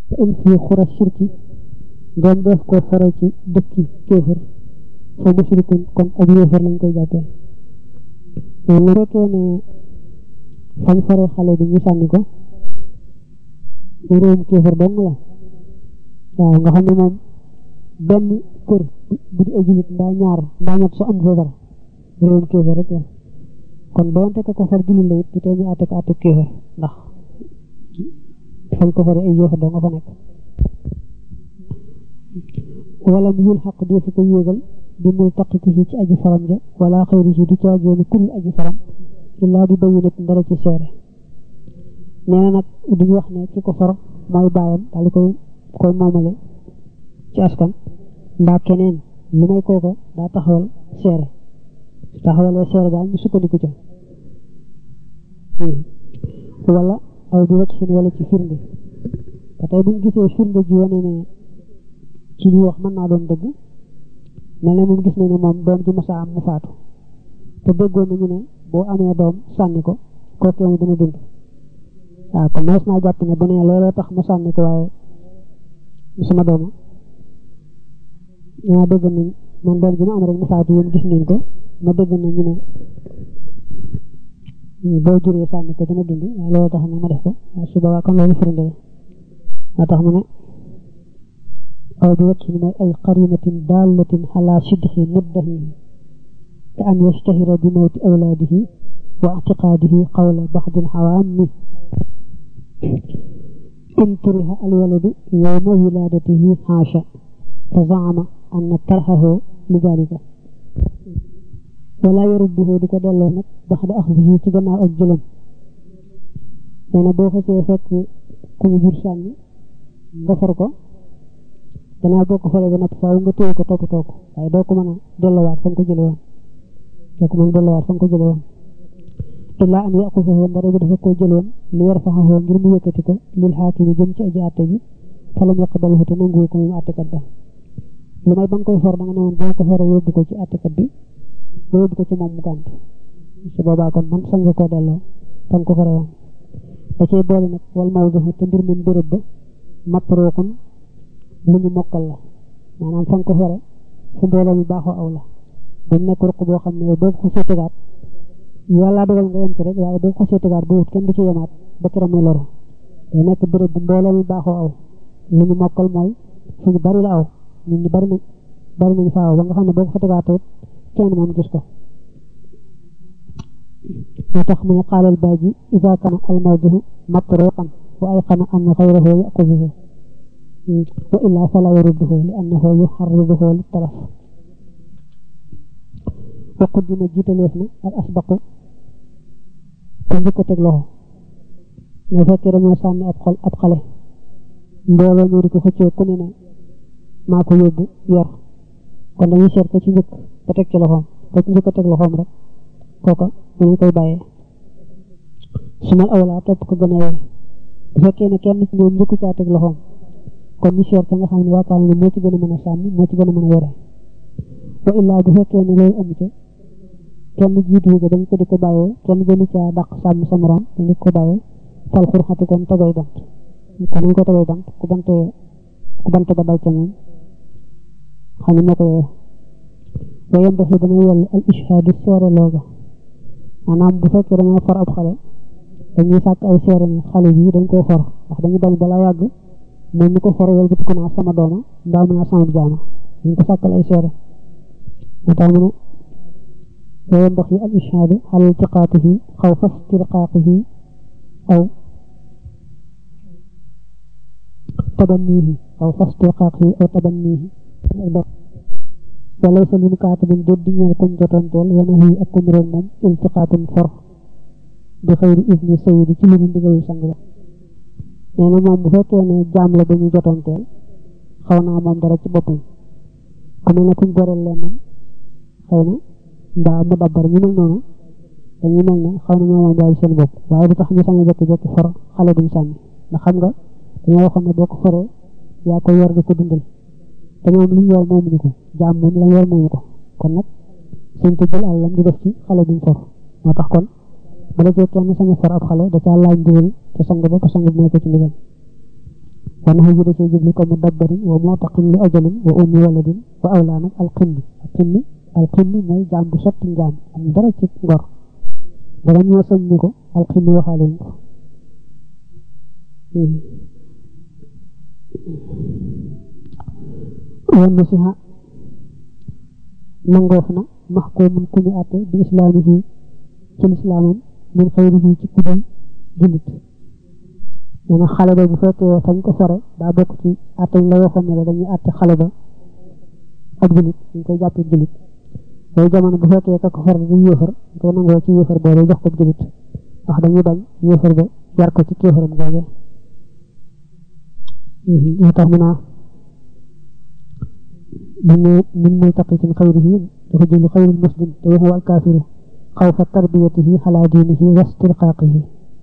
in fii xura shirki doom def ko fare ci dëkki kéefër fa mushrikun kon ab yéefar lañ koy jàppee mais lu fekkee ne fañ fare xale bi ñu sànni ko réewum kéefër dong la waaw nga xam ne moom benn kër bu di ajulit mbaa ñaar mbaa ñett su am fa dara réewum kéefër rek la kon doonte ko ko far jullit la it du tee ñu àtte ko àtte kéefër ndax fañ ko fare ay yéefar doo nga fa nekk wala mu yul xaq defu ko yéegal bi muy taqiti ci aji faram ja wala xëyri si du caageenu kul aji faram illaa bi bayu nit ndara ci seere nee na nag duñu wax ne ki ko far mooy baayam daal di koy koy moomale ci askan mbaa keneen lu may kooko daa taxawal seere taxawalee seere daal ñu sukkandiku ca wala aw di wacc sin wala ci firnde ba tey buñ gisee firnde ji wane ne ci li wax mën naa doon dëgg mel ne moom gis na ne moom doom ji masa am mu faatu te déggoon nañu ne boo amee doom sànni ko kooku mu dana dund waaw kon mees naa jàpp ne bu ne looloo tax ma sànni ko waaye sama dooma ma dégg nañ man doom ji ma am rek mu faatu yéen gis ngeen ko ma dégg na ñu ne boo juree sànni ko dana dund waaye looloo tax nag ma def ko waaye su boobaa kon loolu firnde la moo tax mu ne aw bi wacc mooy ay qarinatin dallatin ala sidqi muddahihi ka an yashtahira bi mawti awlaadihi wa i'tiqaadihi qawla baxdil xawaami in turiha alwaladu yowma wilaadatihi xaasha fa zaama anna tarxahu li dalika wala yarudduhu di ko delloo nag baxda axdihi ci gannaaw ak jëlam nee na boo xasee fekk ku ñu jur sànni nga far ko gannaaw boo ko faree ba noppi faaw nga téye ko toppatoo ko waaye doo ko mën a delloowaat fa nga ko jëlee woon doo ko mën a delloowaat fa nga ko jëlee woon illaa an yaqusahu ndare bi dafa ko jëloon li yarfaxahu ngir mu yëkkati ko lil xaakimi jëm ci aji àtte ji falam yaqbalhu te nanguwu ko moom àttekat ba lu may ba nga koy for da nga ne woon boo ko foree yóbbu ko ci àttekat bi ba yóbbu ko ci moom mu gànt su boobaa kon man sañ nga koo delloo fa nga ko foree woon da cee boole nag wal mawduhu te mbir moom béréb ba matruuqun lu ñu mokkal la maanaam fa nga ko fore fu mbooloo mi baaxoo aw la bu nekk ruq boo xam ne yow boo ko xasee tegaat yàlla dogal nga yem ci rek waaye boo ko xasee tegaat ba wut kenn du ci yemaat ba keroog muy loru day nekk béréb bu mbooloo mi baaxoo aw lu ñu mokkal mooy fu ñu bari la aw nit ñi bari nañ bari nañ fa aw ba nga xam ne boo ko fa tegaatee kenn moom gis ko moo tax mu ne xaalal baaji ida kana al mawduhu matruqan wa ayqana an xayrahu yaquduhu wa illaa fala yarudduhu li annahu yuxarriduhu li talaf wa quddima jiitaleef na al asbaqu ko njëkk a teg loxo ñoo fekkee dañoo sànni ab xol ab xale mbooloo ñoo di ko xëccoo ku ne ne maa ko yóbbu yor kon dañuy seet ko ci njëkk ba teg ci loxoom ko ci njëkk a teg loxoom rek kooka dañu koy bàyyee su ma awlaa topp ko gën a yee bu fekkee ne kenn ci ñoom njëkku caa teg loxoom kon ñu seet ka nga xam ne yaakaar ne moo ci gën a mën a sànni moo ci gën a mën a yore wa illaa bu fekkee ne loolu amu ca kenn jiitu ko dañ ko di ko bàyyee kenn gënu caa dàq sàmm sa morom dañu ko bàyyee fal xurxati kon tegay bant kon nañ ko tegay bant ku bante ku bant ba dal ca moom xam ne moo ko yore wa yambaxi dana yell al ishaadu seere looga maanaam bu fekkee dañoo for ab xale dañuy sàkk ay seere ne xale bi dañ koo for ndax dañu bañ balaa yàgg moom mi ko for yol bati ko naa sama dooma mbaa mu naa sama jaama dañ ko sàkkal ay seere moo tax mu ne wa yambaxi al ishaadu ala iltiqaatihi xaw fas tirqaaqihi aw tabannihi aw fas tirqaaqihi aw tabannihi wala sa lin kaatibin déet di ñeel kuñ jotanteel wana yi ak kuñ roon moom iltiqaatun for bi xëyri isni sayidi ci lu ñu ndigalu sang ba nee na moom bu fekkee ne jaam la ba ñu jotanteel xaw naa moom dara ci boppam ku mel ne kuñ goreel leen moom xëy na mbaa mu dabbar ñu mel noonu dañuy mel ne xaw na ñoo moom daal seen bopp waaye du tax ñu sañ a jekki-jekki for xale duñ sànni ndax xam nga dañoo waxoon ne boo ko foree yaa ko yor di ko dundal te ñoom li ñu yor moomuñu ko jaam moom la yor moomu ko kon nag suñ ko jël àllam di def ci xale duñ for moo tax kon bu la cee kenn sañ a for ab xale da caa laaj ndigal te sang ba ko sang bi may ko ci ndigal wa nax ji da cee jublu ko mu dabbarin wa moo taqin li ajalin wa ummi waladin wa awlaa nag alxinni alxinni alxinni mooy jaam bu sotti njaam am dara ci ngor dara ñoo sañ ni ko alxinni waxaale ñu ko wan na si xa nangoof na max koo mun ku ñu àtte bi islaamihi ci lislaamam min xayrihi ci kudul jullit nee na xale ba bu fekkee fañ ko fore daa bokk ci àtte ñu la waxoon ne la dañuy àtte xale ba ak jullit dañ koy jàppee jullit yooyu jamono bu fekkee ka ko fore di yéefar dañ koy nangoo ci yéefar boobu jox ko jullit ndax dañuy bañ yéefar ba yar ko ci kéefaram googee moo tax mu naa من من ملتقط خيره يخرج خير المسلم وهو الكافر خوف تربيته على دينه واسترقاقه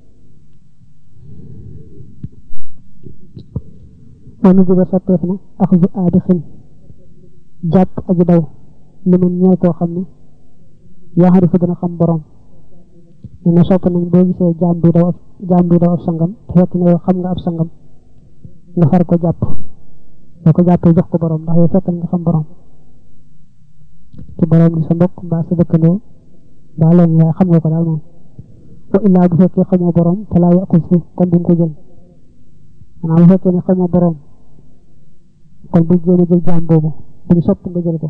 ونجب سطفنا أخذ آدخ جاب أجدو لمن نيكو خمنا يعرف دنا خم برام إن سوطنا بوغي سي جام بي دو جام بي دو سانغام فekk xam nga ab sangam nga far ko jàpp boo ko jàppee jox ko borom ndax yow fekkal nga xam borom ci borom ni sa mbokk mbaa sa dëkkandoo mbaa leen waaye xam nga ko daal moom wa illaa bu fekkee xamoo borom te laa yàqul suuf kon bu ko jël maanaam bu fekkee ne xamoo borom kon bu jéem a jël jaam boobu bu ñu sopp nga jël ko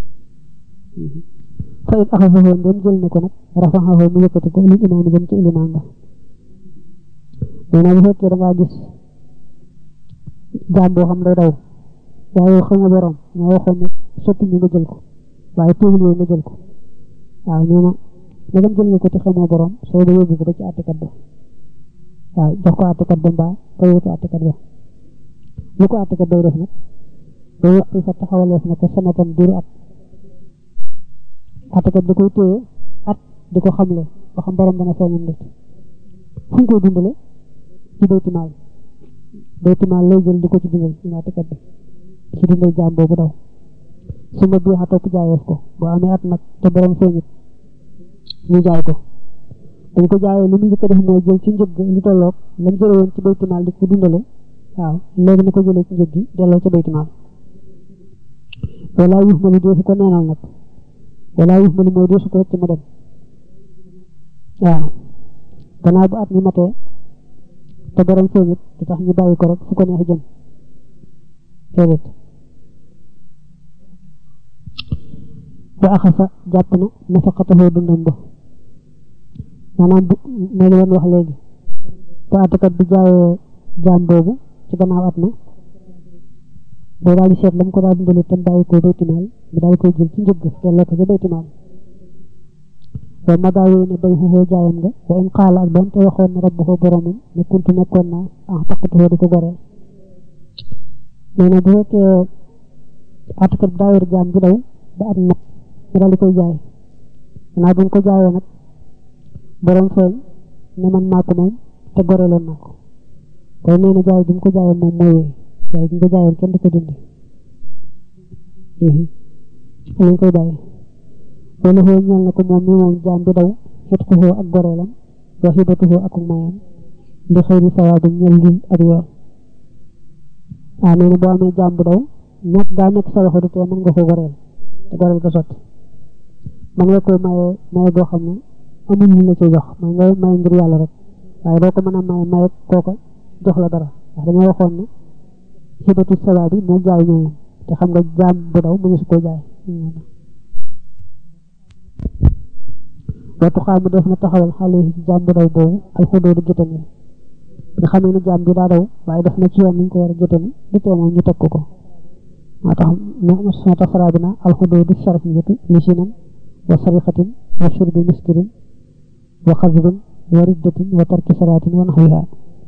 fa it axasaxoo ndem jël na ko nag rafaxaxoo mu yëkkati ko li imaam jëm ci ilimaan ba nee na bu fekkee da ngaa gis jaam boo xam day daw waaye xam nga borom ñoo waxoon ne soppi ñu nga jël ko waaye teewul yooyu nga jël ko waaw nee na nga dem jël nga ko te xamoo borom soo ba yóbbu ko ba ci àttekat ba waaw jox ko àttekat ba mbaa ka yóotu àttekat ba lu ko àttekat bay def nag day wax fa taxawaleef na ko sanatan diiru at àttekat da koy téye at di ko xamle ba xam borom dana feeñam nit fu ñu koy dundale ci baytimaal baytimaal lay jël di ko ci dundal ci àttekat bi ci dundal jaam boobu daw su ma bii xa topp jaayeef ko boo amee at nag te borom feeñit ñu jaay ko dañ ko jaayee li mu njëkk a def mooy jël ci njëg lu tolloog lam jële woon ci baytimaal di ko dundale waaw léegi na ko jëlee ci njëg gi delloo ca baytimaal wala yux ma lu deesu ko neenal nag wala yux ma lu mooy deesu ko rek mu dem waaw gannaaw bu at mi matee te borom feeñit du tax ñu bàyyi ko rek fu ko neex jëm déedéet ba axasa jàpp na nafaqatahu dundam ba maanaam bu mooy li woon wax léegi te àttekat bi jaayee jaam boobu ci gannaaw at ma boo daal di seet la mu ko daal dundale tam bàyyi ko baytimaal mu daal koy jël ci njëgg delloo ko ca baytimaal wa magaawee ne bay xuxoo jaayam nga wa in xaala ak doon te waxoon ne rabbu ko boromam ne kuntu nekkoon naa ah taqatuhoo di ko goreel nee na bu fekkee àttekat bi daa yor jaam bi daw ba at mat mu daal di koy jaay gannaaw bu ñu ko jaayee nag borom feeñ ne man maa ko moom te goreeloon naa ko kon nee na jaay bi mu ko jaayoon moom mooy wéy jaay bi mu ko jaayoon kenn du ko dindi lañ koy bàyyi wala xoo ñeel na ko moom mi moom jaam bi daw xet ko xoo ak goreelam wa xibatu xoo ak mayam li xëy ni sawaabu ñeel lii ak yoon waaw nee na boo amee jaam bu daw ñett daa nekk sa loxo du tee mën nga ko goreel te goreel ko sotti man nga koy maye maye boo xam ne amul ñu la ci jox man nga maye ngir yàlla rek waaye doo ko mën a maye maye kooka jox la dara ndax dañoo waxoon ne xibatu sawaab bi moo jaay ñooyam te xam nga jaam bu daw mu ngi su ko jaay waxtu xaamu def na taxawal xale yi ci jaam bu daw boobu alxudoodu gétani nga xam ne jaam bi daa daw waaye def na ci yoon niñ ko war a gétani du tee moom ñu teg ko ko moo tax moo tax faraa bi na alxudoodu sharxiyatu li sinan wa sarixatin wa shurbi miskirin wa xasbin wa riddatin wa tarki salaatin wa naxwiha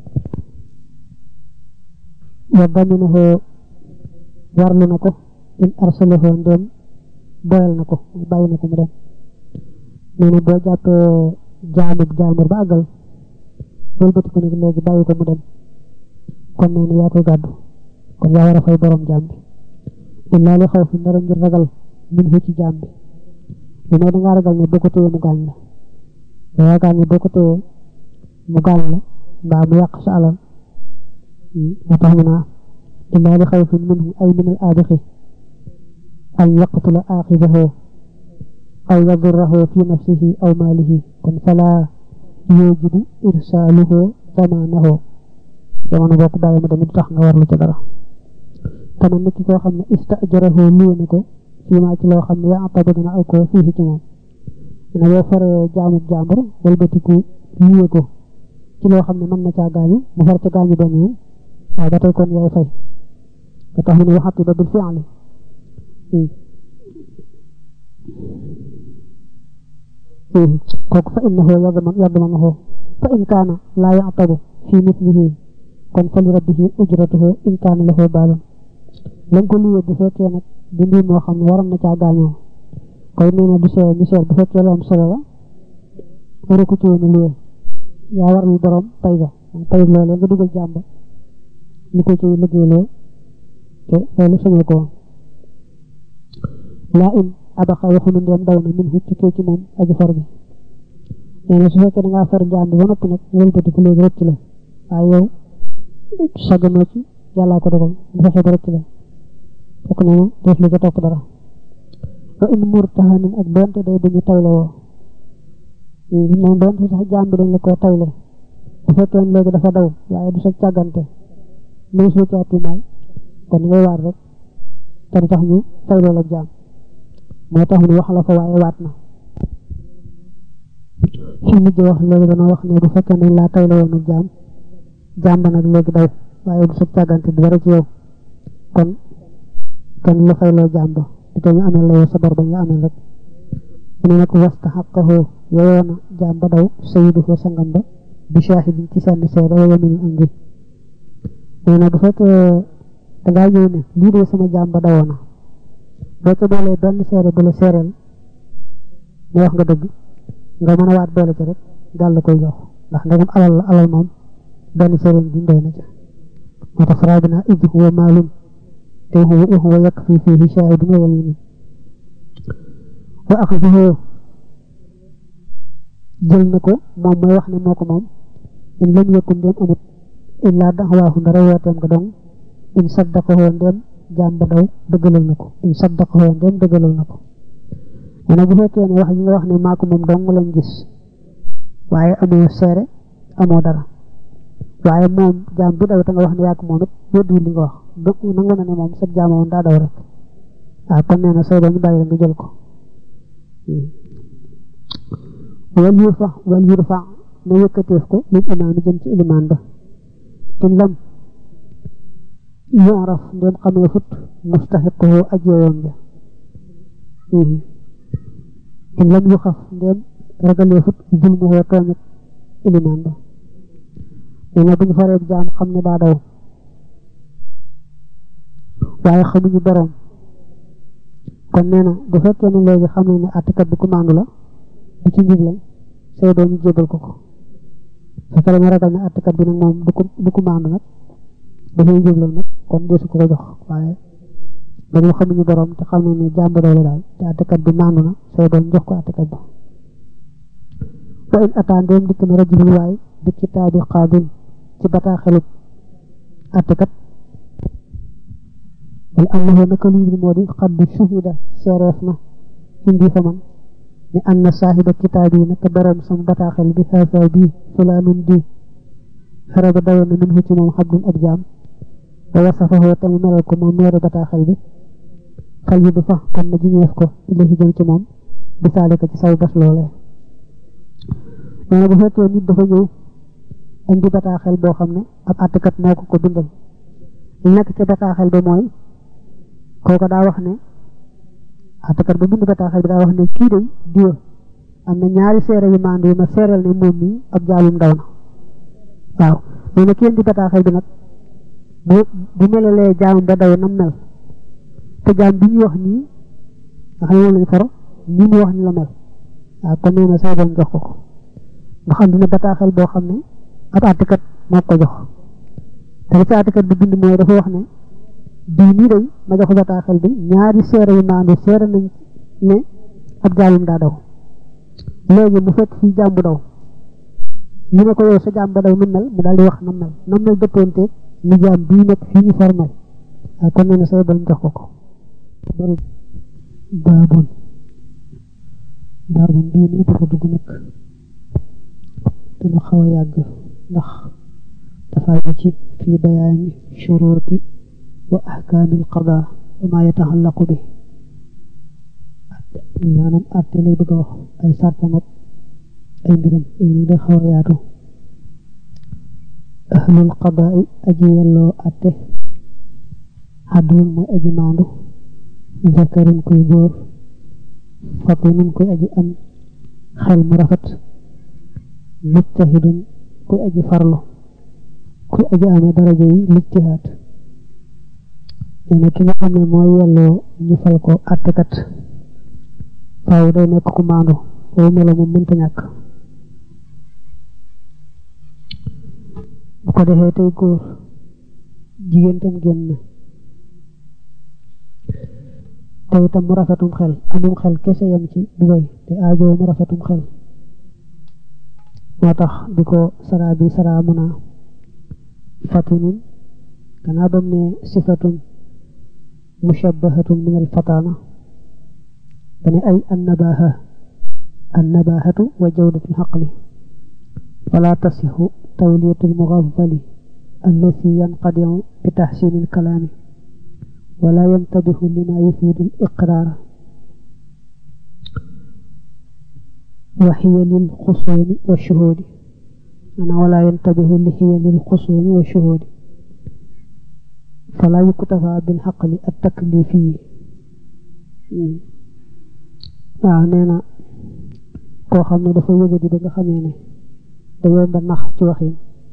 wa daminahu warlu na ko in arsalahu ndem boyal na ko bàyyi na ko mu dem nee na boo jàppee jaamub jaamur ba àggal wëlbati ko nag léegi bàyyi ko mu dem kon nee na yaa koy gàddu kon yaa war a fay borom jaam bi illaa li xaw fi ndara ngir ragal min fu ci jaam bi lu may dangaa ragal ne boo ko téyee mu gaañ la da yaakaar ne boo ko téyee mu gaañ la mbaa mu yàq sa alal moo tax mu naa illaa li xawfin minhu ay min al aabixi an yaqtula aaxidahu aw yadurrahu fi nafsihi aw maalihi kon falaa yujibu irsaaluhu zamaanahu jamono boo ko bàyyi mu demit tax nga warlu ca dara kama nit ki koo xam ne istajarahu luwe na ko fii maa ci loo xam ne yaa atabu dana aw koo fii ci moom dina boo faree jaamub jàmbur walbatiku luwe ko ci loo xam ne mën na caa gaañu mu far ca gaañu benn yoon waaye ba tey kon yaay fay ba tax mu ne waxati ba bil fi'li kooku fa innahu yadman yadmanuhu fa in kaana laa ya'tabu fi mithlihi kon fa li rabbihi ujratuhu in kaana lahu baalun lañ ko luyee bu fekkee nag du mbir moo xam ne waroon na caa gaañoo koy nee na du seer du seer bu fekkee lu am solo la wara ko ci woon a luyee yaa war lu borom pay ga pay loolee nga dugal jàmba ñu ko ci liggéeyloo te loolu sañoo ko woon laa in abaxa waxunu ndeem daw na min hu tukkee ci moom aji for bi nee na su fekkee da ngaa for jaam bi ba noppi nag wëlbati ko léegi rëcc la waaye yow sagganoo ci yàllaa ko dogal bu fexe ba rëcc la fekk noonu def li ko topp dara wa in murtahanin ak doonte day dañu tayle woo moom doonte sax jaam bi dañ la koo tayle bu fekkee léegi dafa daw waaye du sa càggante mënu soo caa tuumaal kon ngay waat rek te du tax ñu tayloo la jaam moo tax mu wax la fa waaye waat na fi mujj wax léegi dana wax ne bu fekkee ne laa tayle woon ak jaam jaam ba nag léegi daw waaye du sa càggante du dara ci yow kon kenn la fayloo jaam ba di ko ñu amee la yow sa bor ba ñu amee rek mu ne nag wastaxaqahu yeyoo na jaam ba daw sayiduhu sangam ba bi shahidin ci seen seede wa yaminin am ngi nee na bu fekkee dangaa ñëw ne lii de sama jaam ba dawoo na boo ca boolee benn seere bu la seereel mu wax nga dëgg nga mën a waat boole ci rek daal la koy jox ndax ndegam alal la alal moom benn seereel bi doy na ca moo tax faraa bi naa ij huwa maalum te huwa huwa yakfi fiihi shaahidun wa yamin wa axduhu jël na ko moom mooy wax ne moo ko moom in lam yakun ndéem amut illaa daxwaahu ndara wooteem nga dong in saddaqahoo ndéem jaam ba daw dëggalal na ko in saddaqahoo ndéem dëggalal na ko nee na bu fekkee ne wax gi nga wax ne maa ko moom dong lañ gis waaye amoo seere amoo dara waaye moom jaam bi daw te nga wax ne yaa ko moom it weddiwul li nga wax nangu na ne moom sa jaam woon daa daw rek waaw kon nee na soo ba ñu bàyyi la nga jël ko wal yurfa wal yurfa ne yëkkateef ko lil imaam jëm ci ilimaan ba in lam yoraf ndem xamee fut mustaxiquhu ajeewoon ja in lam yu xaf ndem ragalee fut julmuhoo tooñat ilimaan ba nee na buñu fareeb jaam xam ne daa daw waaye xamuñu boroom kon nee na bu fekkee ne léegi xam nañ ne àttekat bi ku maandu la du ci njublañ say doo ñu jébal ko ko fekkee dañu ragal ne àttekat bi nag moom du ko du ko maandu nag dafay njublañ nag kon deesu ko ko jox waaye dañoo xamuñu boroom te xam nañ ne jàmb doole daal te àttekat bi maandu na say doo ñu jox ko àttekat ba wa in ataan doom dikk na rajulul waay bi kitaabi qaadin ci bataaxelub àttekat wala annahu naka lii moo di xaddu shuhida seereef na indi fa man ni anna saahiba kitaab yi naka borom sama bataaxel bi xaasa bii fulaanun di xare ba dawoon na min ci moom xabdun ab jaam wa wasafahu te mu melal ko moom meeru bataaxel bi xel yi du fa kon na jiñeef ko ilahi jëm ci moom bi saalika ci saw bas loolee nee na bu fekkee nit dafa ñëw indi bataaxel boo xam ne ab àttekat moo ko ko bindal li nekk ca bataaxel ba mooy kooku daa wax ne àttekat ba bind bataaxel bi daa wax ne kii de diwa am na ñaari seere yu maandu yu ma seereel ne moom mi ab jaalum daw na waaw nee na kii indi bataaxel bi nag bu bu melalee jaam ba daw nam mel te jaam bi ñu wax nii nga xam ne moom lañ faro ni mu wax ni la mel waaw kon nee na saa doon jox ko ko nga xam dina bataaxel boo xam ne ab àttekat moo ko jox te li ci àttekat bi bind mooy dafa wax ne bii nii day ma jox bataaxel bi ñaari seere yu maandu seere nañ ne ab jaalum daa daw léegi mu fekk fii jaam bu daw ñu ne ko yow sa jaam ba daw nu mel mu daal di wax na mel na mel dëppoonteeg ni jaam bii nag fii ñu formal waaye kon nee na say bañ jox ko ko bari baabun baabun bii nii dafa dugg nag dana xaw a yàgg ndax dafa aju ci fii bayaani shuruuti wa ahkaamil qadaa wa maa yataxallaqu bi maanaam àtte lay bëgg a wax ay sartam ak ay mbiram yooyu day xaw a yaatu ahlul qadaa aji yelloo àtte xaddul mooy aji maandu zakarun kuy góor fatinun kuy aji am xel mu rafet mujtahidun kuy aji farlu kuy aji amee daraja yi lijtihaad nee na ki nga xam ne mooy yelloo ñu fal ko àttekat faaw day nekk ku maandu boobu melo moom mënta ñàkk bu ko defee tey góor jigéen tam génn te itam mu rafetum xel amum xel kese yam ci du doy te aajoo mu rafetum xel moo tax di ko saraa bi saraa mun a fatinun gannaaw bam ne sifatun mushabbahatun min al fatana dane ay annabaha annabahatu wa jawdatul xaqli fala tasixu tawliyatul mugaffali allati yanqadiu bi taxsinil kalaami wala yantabixu lima yufiidu l iqraara wa xiya lil xusuumi wa shuhuudi ana wala yantabixu li xiya lil xusuumi wa shuhuudi fala yuktafa bil xaqli at taklifi waaw nee na koo xam ne dafa yëgadi ba nga xamee ne da yomba nax ci waxin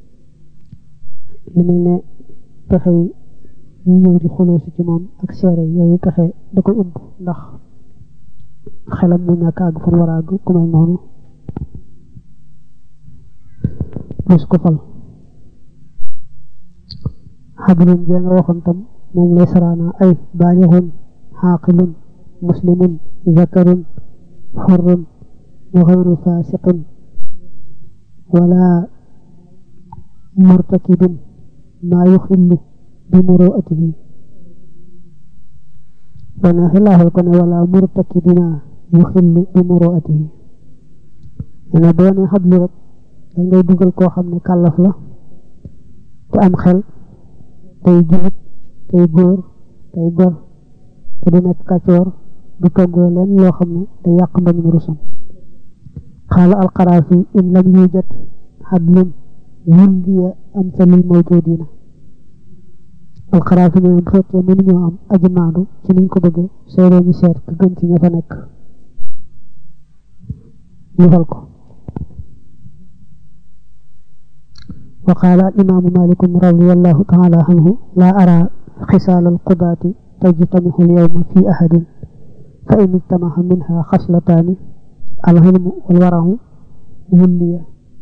lu mel ne pexe yi ñu ñëw di xuloosi ci moom ak seere yooyu pexe da koy umb ndax xelam mu ñàkk àgg fu mu war a àgg ku mel noonu bés ko fal xabilun jee nga waxoon tam moom lay saraana ay baalixun xaaqilun muslimun zakarun xurrun wa xayru fasiqin wala murtakibin maa yuxillu bi muruatihi dana xilaaxal ko ne wala murtakibina yuxillu bi muruatihi dana doone xablu rek da ngay dugal koo xam ne kàllaf la te am xel tey julit tey góor tey gor te du nekk kàccoor du toggoo leen loo xam ne day yàq mbañ mu rusam xaala alxaraafi in lam yujat xadlun wulliya amsalil mawjudina alxaraafi ne bu fekkee mënuñoo am aji maandu ci niñ ko bëggee seeroo ñu seet ka gën ci ña fa nekk ñu fal ko wa qaala al imaamu malikum radiallahu taala anhu laa ara xisaal alqudaati tajtamihu alyawma fi ahadin fa in ijtamaha minha xaslataani alxilmu walwarahu wulliya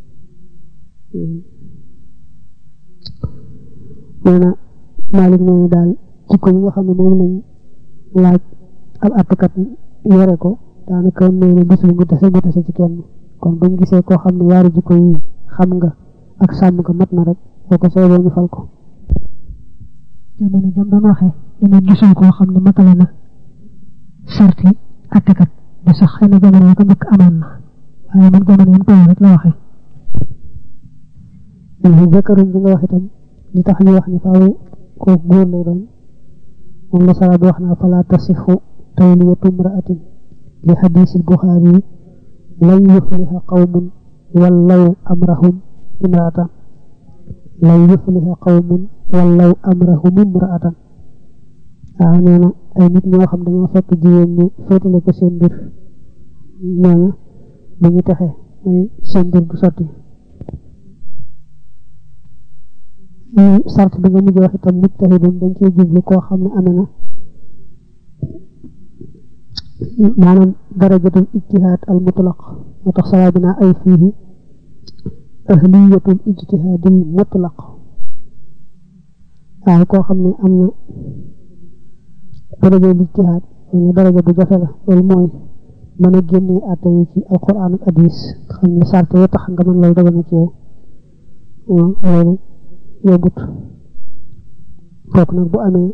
nee na Malik nee na daal jikko yi nga xam ne moom lañ laaj ab àttekat yore ko daanaka nee na gisul ngu tase ngu tase ci kenn kon buñ gisee koo xam ne yaari jikko yi xam nga ak sàmm nga mat na rek boo ko soobee ñu fal ko jamono jam doon waxee dana gisul koo xam ne matale na sarti àttekat ba sax xëy na jamono yi ko njëkk amoon na waaye man jamono yam toll rek la waxee jëkkërum bi nga wax itam li tax ñu wax ni faaw kooku góor lay doon moom la sara bi wax naa fala tasixu tawliyatu imraatin li xadiisil buxaari yi lan yufliha qawmun wallaw amrahum imraatan lan yufliha qawmun wallaw amrahum imraatan waaw nee na ay nit ñoo xam dañoo fekk jigéen ñi féetale ko seen mbir nee na bu ñu texe mooy seen mbir du sotti sart bi nga mujj wax itam mujtahidun dañ ciy jublu koo xam ne amee na maanaam darajatul ijtihaad al mutlaq moo tax salaa bi naa ay fiihi ahliyatul ijtihaadil mutlaq waaye koo xam ne am na darajatul ijtihaad loolu daraja bu jafe la loolu mooy mën a génnee àtte yi ci alquran ak hadis xam ne sart yi tax nga mën loolu daga na ci yow loolu yombut kooku nag bu amee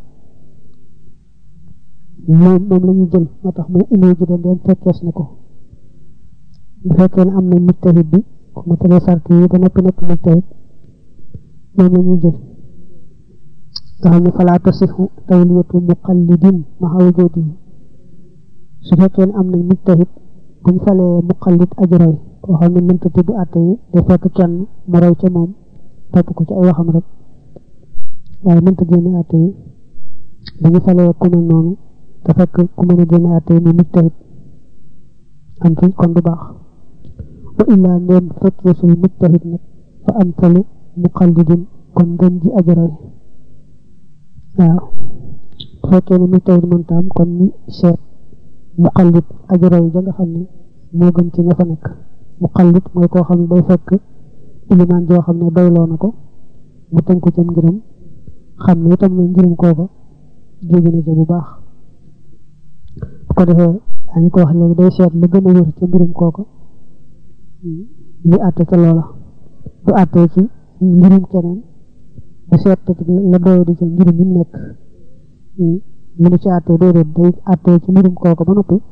moom moom la ñuy jël moo tax muy indi ji dem fekkees na ko bu fekkee ne am na mujtahid bi ku matale sart yi ba noppi nekk mujtahid moom la ñuy jël nga xam ne falaa tasixu tawliyatu muqallidin maxa wujuudi su fekkee ne am na mujtahid buñ falee muqallid ajroy koo xam ne mënta tibb àtte yi day fekk kenn mu roy ca moom topp ko ci ay waxam rek waaye mënta génne àtte yi dañu falee ku mel noonu te fekk ku mën a génne àtte yi mu mujtahid am fi kon du baax wa illaa ndéem fekkee sul mujtahid nag fa am falu muqallidin kon ngën ji ajroy waaw bu fekkee ne mujtahid mënta am kon ñu seet muqallid ajroy ja nga xam ne moo gën ci ña fa nekk muqallid mooy koo xam ne day fekk ilimaan joo xam ne doyloo na ko mu tënk ko ca ngiram xam ne itam na ngirum kooka jóge na ca bu baax bu ko defee dañu ko wax léegi day seet lu gën a wér ca mbirum kooka ñu àtte ca loola du àttee ci ngirum keneen du seet la doyo di ca ngirum yi nekk mënu ci àttee déedéet day àttee ci mbirum kooka ba noppi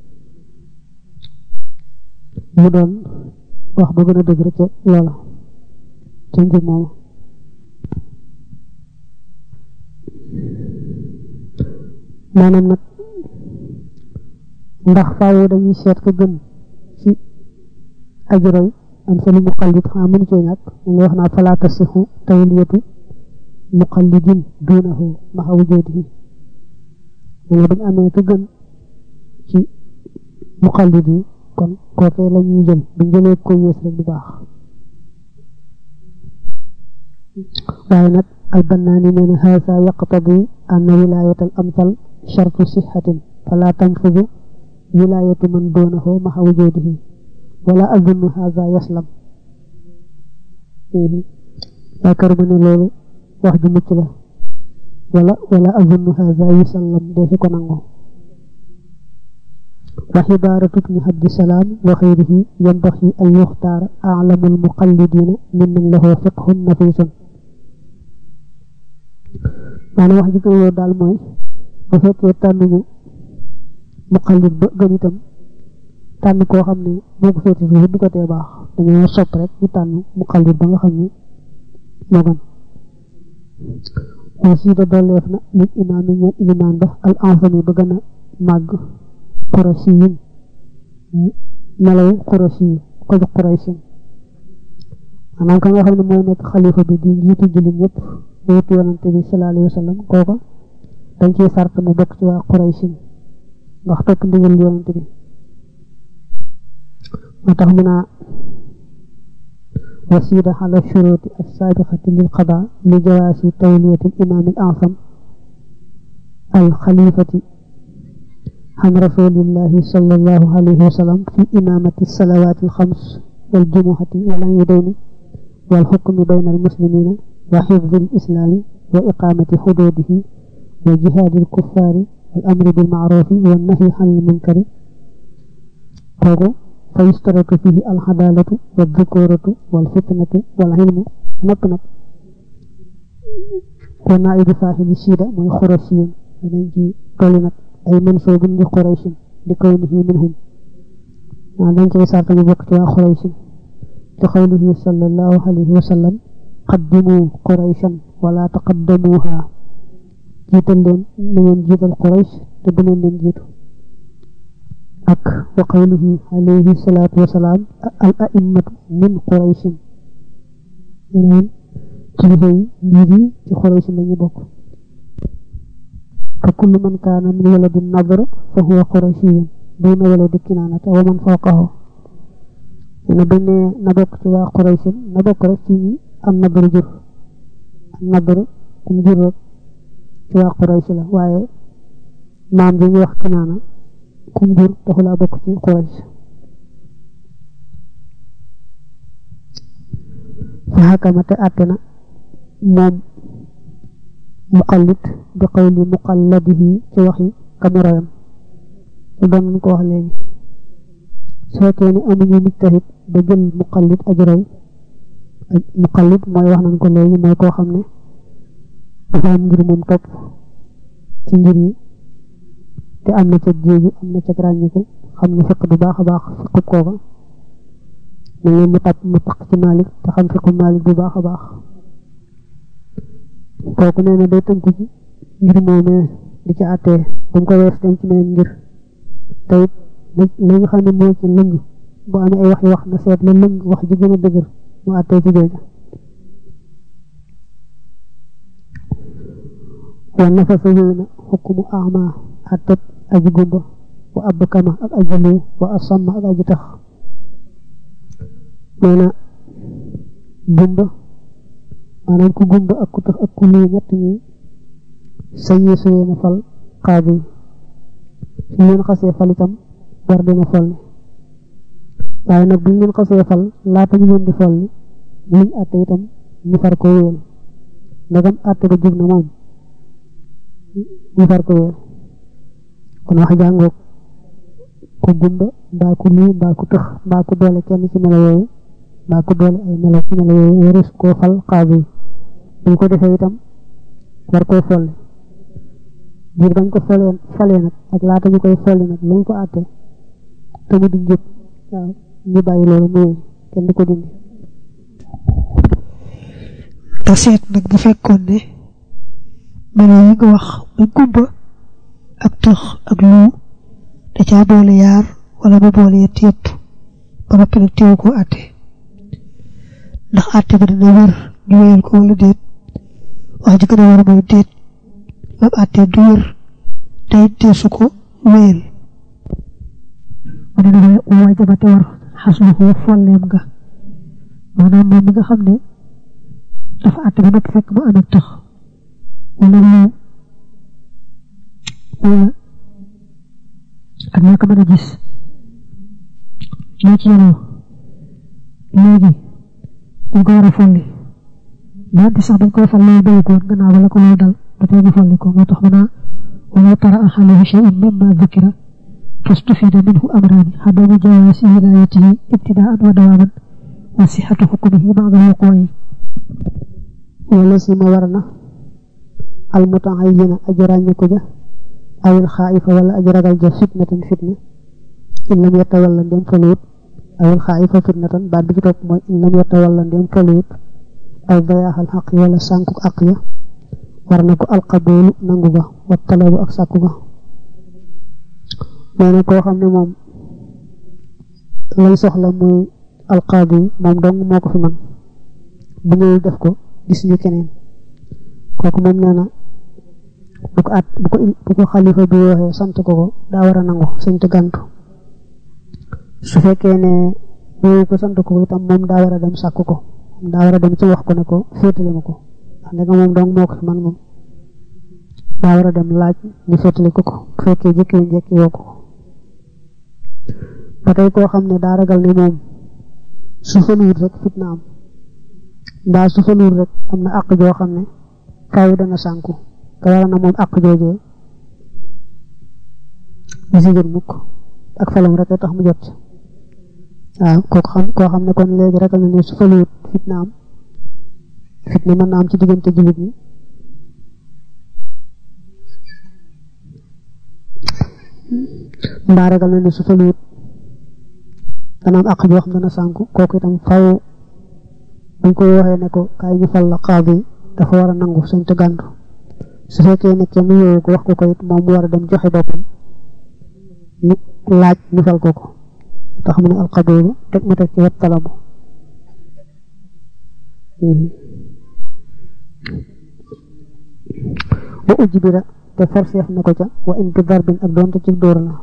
mu doon wax ba gën a dëgër ca loola ca ngir moomu maanaam nag ndax faaw dañuy seet ko gën ci ajroy am sa lu muqallid xanaa mënu cee ñàkk mu wax naa falaa tasixu tawliyatu muqallidin duunahu maxa wujudihi ne buñ amee ko gën ci muqallid yi kon kookee la ñuy jël buñ jëlee ko yées rek du baax waaye nag albannaani nee na haasa yaqtadi anna wilayat al amsal shartu sixatin fala tanfudu wilayatu man doonahu maxa wujudihi wala azunnu haasa yaslam yaakaar ma ne loolu wax ju mucc la wala wala azunnu haasa yusallam defi ko nangu وحبارة ابن عبد السلام وغيره ينبغي أن يختار أعلم المقلدين ممن له فقه نفيس maana wax ji ko yow daal mooy bu fekkee tànnuñu muqallid ba gën itam tànn koo xam ne moo ko féete suuf du ko tee baax dañoo sopp rek ñu tànn muqallid ba nga xam ne moo gën wasiida dolleef na lil imaam yi ñeen ilimaan ba al ensami ba gën a màgg qurashi yin melaw qurashi yi ko jox quraysin maanaam ka nga xam ne mooy nekk xalifa bi di njiitu jullit ñëpp wéetu yonante bi sallallahu alayhi wa sallam kooka dañ ciy sart mu bokk ci waa quraysin ndax topp ndigal yonante bi moo tax mu naa وسيد على الشروط السابقة للقضاء لجواز تولية الإمام الأعظم الخليفة عن رسول الله صلى الله عليه وسلم في إمامة الصلوات الخمس والجمعة والعيدين والحكم بين المسلمين وحفظ الإسلام وإقامة حدوده وجهاد الكفار والأمر بالمعروف والنهي عن المنكر فيشترط فيه العدالة والذكورة والفتنة والعلم نقنق ونائب صاحب الشيدة من خرسيون ونجي قولنا أي منصوب لقريش لكونه منهم dañ cay sarta ñu bokk ci waa quraysh ci xawlihi sallallahu alayhi wa sallam qaddimu qurayshan wala taqaddamuha jiital leen na ngeen jiital quraysh te bu leen leen jiitu ak wa qawlihi alayhi salatu wasalaam al a'immatu min qurayshin yeneen kilifa yi njiit yi ci quraysh lañu bokk fa kullu man kaana min waladi nadr fa huwa qurashiyun duna waladi kinaanata wa man fawqahu ne buñ ne na bokk ci waa quraysh na bokk rek ci ñi am nadr jur am nadr kum jur rek ci waa quraysh la waaye maam bi ñu wax kinaana kum jur taxulaa bokk ci quraysh fa xakamate àtte na moom muqallid bi qawli muqalladihi ci waxi kamu royam lu doon nañ ko wax léegi su fekkee ni amuñu mujtahid ba jël muqallid aj roy muqallid mooy wax nañ ko léegi mooy koo xam ne dafa am ngir moom topp ci ngir yi te am na ca jéegu am na ca ràññiku xam ne fiq bu baax a baax fiqub kooka mu ngi mu tàpp mu taq ci Malik te xam fiqub Malik bu baax a baax kooku nee na day tënku ci ngir moomee di ci àttee bu mu ko wees dem ci meneen ngir te it li nga xam ne moo ci lëng bu amee ay wax yu wax na seet la lëng wax ji gën a dëgër mu àttee ci jooja wa nafasa wéy na xukmu ama àttet aji gumba wa ab kama ak aji luu wa asamma ak aji tax nee na gumba maanaam ku gumba ak ku tax ak ku luu ñett ñi sañee su leen a fal xaadi su leen xasee fal itam war dina folli waaye nag buñ leen xasee fal laata ñu leen di folli luñ àtte itam ñu far ko wéel ndagam àtte ba jub na moom ñu far ko wéel kon wax jàngoog ku gumba mbaa ku luu mbaa ku tëx mbaa ku doole kenn ci melo yooyu mbaa ku doole ay melo ci melo yooyu waris koo fal xaadi buñ ko defee itam war koo folli biir bañ ko folee folee nag ak laata ñu koy folli nag lañ ko àtte te mu di njëkk waaw ñu bàyyi loolu muy kenn du ko dindi te seet nag bu fekkoon ne melo yi nga wax mu gumba ak tëx ak luu da caa boole yaar wala mu boole yett yëpp ba noppi nag teewu ko àtte ndax àtte ba dina wér ñu wéyal ko wala déet wax ji gën a war mooy déet lam àtte du wér te it deesu ko wéyal mu ne dafay waajabate war xasluhu folleem nga maanaam moom mi nga xam ne dafa àtte ba noppi fekk mu am ak tax wala lu wala ak ñàkk mën a gis loo ci yenoo léegi dañ ko war a folli donte sax dañ koy fal loolu béy koon gannaaw ba la ko loolu dal ba tey ñu folli ko moo tax mu naa wala tara axalahu shay'un mimma dhukira fastufida minhu amrani xadamu jawaasi wilayatihi ibtidaan wa dawaman wa sixatu xukmihi ba'da wuqu'i wala si ma war na almutaayina aji ràññe ko ja awil xaayifa wala aji ragal ja fitnatan fitna in lam yatawalla ndem faluwut awil xaayifa fitnatan baat bi ci topp mooy in lam yatawalla ndem faluwut aw dayaaxal xaq wala sànku àq ya war na ko alqaboolu nangu ga wa talabu ak sàkku ga nee na koo xam ne moom lay soxla muy alqaadi moom dong moo ko fi man bu ñëwul def ko gis ñu keneen kooku moom nee na bu ko at bu ko bu ko xalifa bi waxee sant ko ko daa war a nangu sañ te gàntu su fekkee ne ñëwu ko sant ko itam moom daa war a dem sàkku ko daa war a dem ci wax ko ne ko féetale ma ko ndax ndega moom dong moo ko fi man moom daa war a dem laaj ñu féetale ko ko bu fekkee jëkki wu njëkki woo ko ba tey koo xam ne daa ragal ne moom su faluwut rek fitna am mbaa su faluwut rek am na àq joo xam ne faaw dana sànku te war na moom àq joojee ñu si jot mukk ak falam rek tax mu jot waaw kooku xam koo xam ne kon léegi ragal na ne su faluwut fitna am fitna mën na am ci diggante jullit ñi mbaa ragal na ne su faluwut dana am àq joo xam dana sànku kooku itam faw dañ koy waxee ne ko kaay ñu fal la xaadi dafa war a nangu sañ te gàntu su fekkee ne kenn yooyu ko wax ko ko it moom mu war a dem joxe boppam ñu laaj ñu fal ko ko tax mu ne alqaboolu teg ma teg ci wet talabu wa ujbira te forceef na ko ca wa in bi darbin ak doonte ci dóor la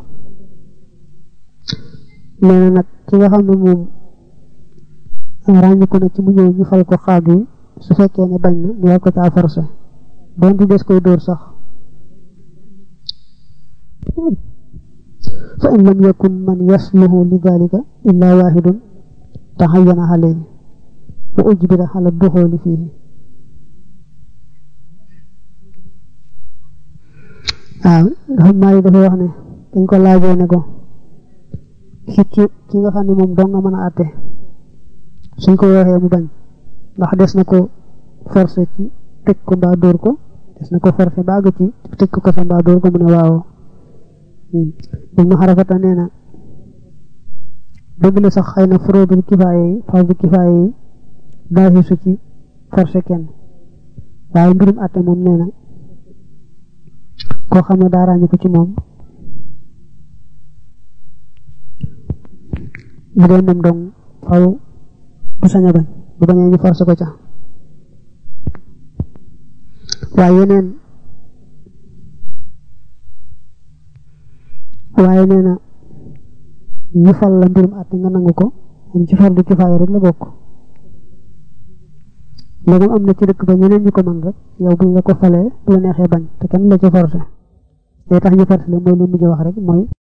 nee na nag ki nga xam ne moom ràññiku na ci mu ñëw ñu fal ko xaad yi su fekkee ne bañ na ñu war ko caa forcé doonte des koy dóor sax fa in lam yakun man yasluhu li dalika illa wahidun taxayana alayhi wa ujbira ala duxooli fiihi waaw dafa maari dafa wax ne dañ ko laajee ne ko ki ki ki nga xam ne moom dong nga mën a àtte suñ ko waxee mu bañ ndax des na ko forcé ci tëj ko mbaa dóor ko gis na ko forcé ba àgg ci tëj ko kaso mbaa door ko mu ne waaw ibnu xarafata nee na dëgg la sax xëy na furóodul kifaaye yi fardu kifaaye yi baasi su ci forcé kenn waaye mbirum àtte moom nee na koo xam ne daa ràññi ko ci moom bu dee moom dong faw du sañ a bañ bu bañee ñu forcé ko ca waaye yeneen waaye nee na ñu fal la mbirum àtte nga nangu ko moom ci fardu kifaaya rek la bokk léegi am na ci dëkk ba ñeneen ñu ko mën rek yow buñ la ko falee bu la neexee bañ te kenn la ci forcé day tax ñu forcé la mooy li mujj wax rek mooy